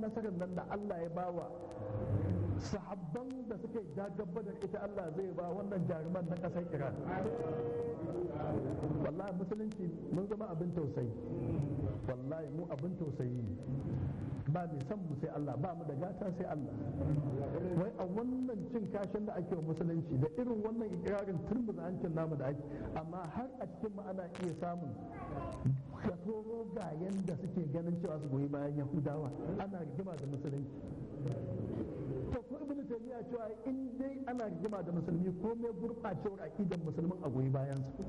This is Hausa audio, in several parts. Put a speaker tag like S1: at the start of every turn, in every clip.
S1: nasarar nan da Allah ya bawa sahabban da suka yi jagabba da ita Allah zai ba wannan jaruman na ƙasar Iran wallahi musulunci mun zama abin tausayi wallahi mu abin tausayi ne ba mai son mu sai Allah ba mu da gata sai Allah wai a wannan cin kashin da ake wa musulunci da irin wannan ikirarin turmuza hancin namu da ake amma har a cikin mu ana iya samun kasoro ga yanda suke ganin cewa su goyi bayan yahudawa ana rigima da musulunci to ko ibnu taymiya cewa in dai ana rigima da musulmi ko mai gurbacewar aqidan musulmin a goyi bayan su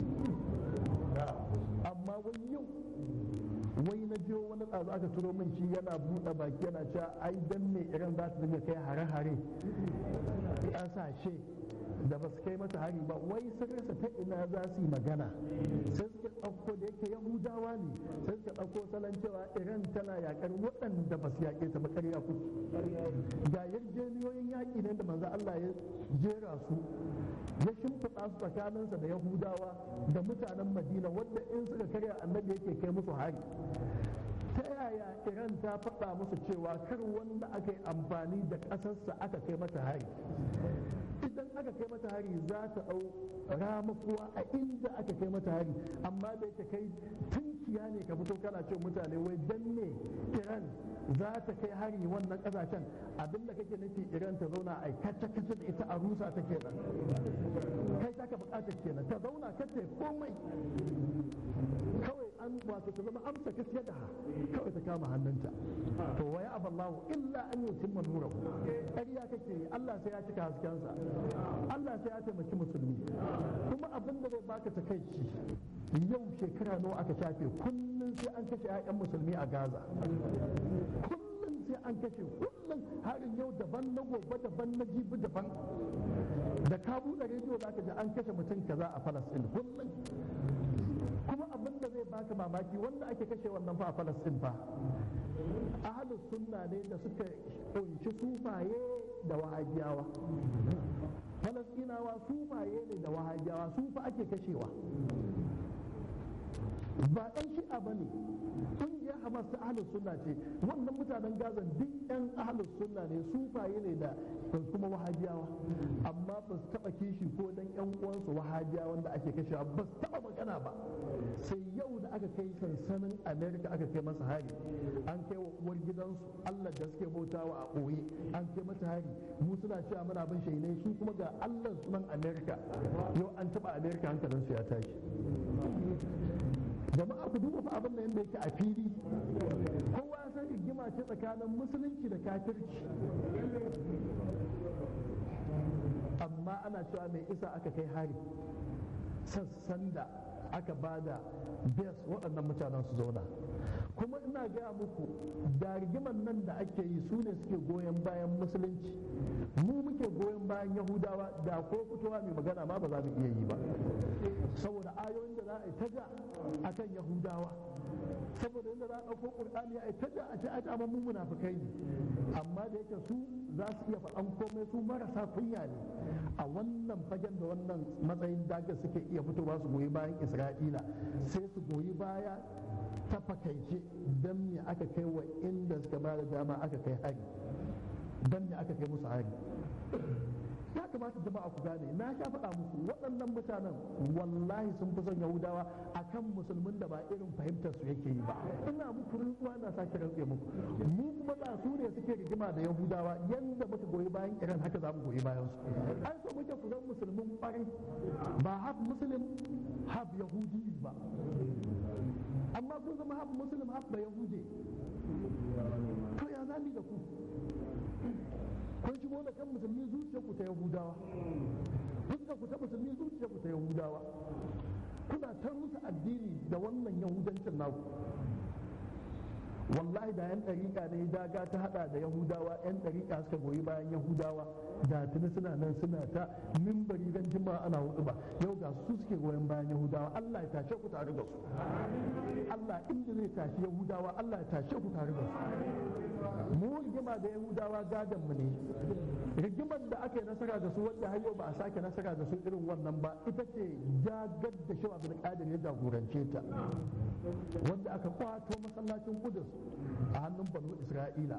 S1: amma wani yau wai na jiyo wani ɗazu aka turo min shi yana buɗe baki yana cewa ai dan me iran za ta dinga kai hare-hare ƙasashe da ba su kai mata hari ba wai sun rasa ta ina za su yi magana sai suka ɗauko da yake yahudawa ne sai suka ɗauko salon cewa iran tana yakar waɗanda ba su yaƙe ta ba ƙarya kuke ga yarjejeniyoyin yaƙi ne da manzo Allah ya jera su ya shimfiɗa su tsakaninsa da yahudawa da mutanen madina wadda in suka karya annabi yake kai musu hari ta yaya iran ta faɗa musu cewa kar wanda aka yi amfani da ƙasarsa aka kai mata hari idan aka kai mata hari za ta ɗau ramakuwa a inda aka kai mata hari amma da yake kai tunkiya ne ka fito kana ce mutane wai dan ne iran za ta kai hari wannan ƙasashen abin da kake nufi iran ta zauna a kace kace da ita a rusa ta kenan kai ta ka buƙatar kenan ta zauna kace komai kawai an wato ta zama amsa gaskiya da kawai ta kama hannunta to wa ya aballahu illa an yutimma nurahu ƙarya kake yi Allah sai ya cika haskensa Allah sai ya taimaki musulmi kuma abin da zai baka takaici yau shekara nawa aka shafe kullum sai an kashe 'ya'yan musulmi a Gaza kullum sai an kashe kullum harin yau daban na gobe daban na jibi daban da ka buɗe rediyo za ka ji an kashe mutum kaza a Falasɗin kullum kuma abin da zai baka mamaki wanda ake kashe wannan fa a Falasɗin fa ahlus sunna ne da suka kunshi sufaye da wahabiyawa Falasɗinawa sufaye ne da wahabiyawa su fa ake kashewa ba ɗan shi'a ba ne ƙungiyar hamas ta ahlus sunna ce wannan mutanen gaza duk ɗan ahlus sunna ne sufaye ne da kuma wahabiyawa amma ba su taɓa kishi ko dan ƴan uwansu wahabiyawa wanda ake kashewa ba su taɓa magana ba sai yau da aka kai sansanin america aka kai masa hari an kai wa uwar gidansu allah da suke bautawa a ɓoye an kai mata hari mu suna cewa muna bin shainai su kuma ga allah sunan america yau an taɓa america hankalinsu ya tashi jama'a ku duba fa abin da yadda yake a fili kowa san rigima ce tsakanin musulunci da kafirci amma ana cewa mai isa aka kai hari sassan da aka bada bes waɗannan mutanen su zauna kuma ina gaya muku da rigiman nan da ake yi su ne suke goyon bayan musulunci mu muke goyon bayan yahudawa da ko fitowa mai magana ma ba za mu iya yi ba saboda ayoyin da za a yi ta ja a kan yahudawa saboda yadda za a ɗauko ƙur'ani a yi ta ja a ce a ta mu munafukai ne amma da yake su za su iya faɗan komai su marasa kunya ne a wannan fagen da wannan matsayin daga suke iya fitowa su goyi bayan isra'ila sai su goyi baya ta fakaice don me aka kai wa inda suka ba da dama aka kai hari don me aka kai musu hari ya kamata jama'a ku gane na sha faɗa muku waɗannan mutanen wallahi sun fi son yahudawa akan musulmin da ba irin fahimtar su yake yi ba ina muku rantsuwa na sake rantse muku mu kuma ba su ne suke rigima da yahudawa yanda muka goyi bayan iran haka za mu goyi bayan su an so muke ku zan musulmin ƙwarai ba haf muslim haf yahudi ba amma kun zama haf muslim haf ba yahudi to ya zami da ku kun shigo da kan musulmi zuciya ku ta yahudawa fuskar ku ta musulmi zuciya ku ta yahudawa kuna ta rusa addini da wannan yahudancin naku wallahi da yan ɗariƙa ne daga ta hada da yahudawa yan ɗariƙa suka goyi bayan yahudawa da tuni suna nan suna ta mimbari ran jima'a ana hudu ba yau ga su suke goyon bayan yahudawa Allah ya tashe ku tare da su Allah inda zai tashi yahudawa Allah ya tashe ku tare da su mu rigima da yahudawa gadon mu ne rigimar da aka yi nasara da su wadda har yau ba a sake nasara da su irin wannan ba ita ce jagar da shawa bin qadir ya jagorance ta wanda aka kwato masallacin kudus a hannun banu isra'ila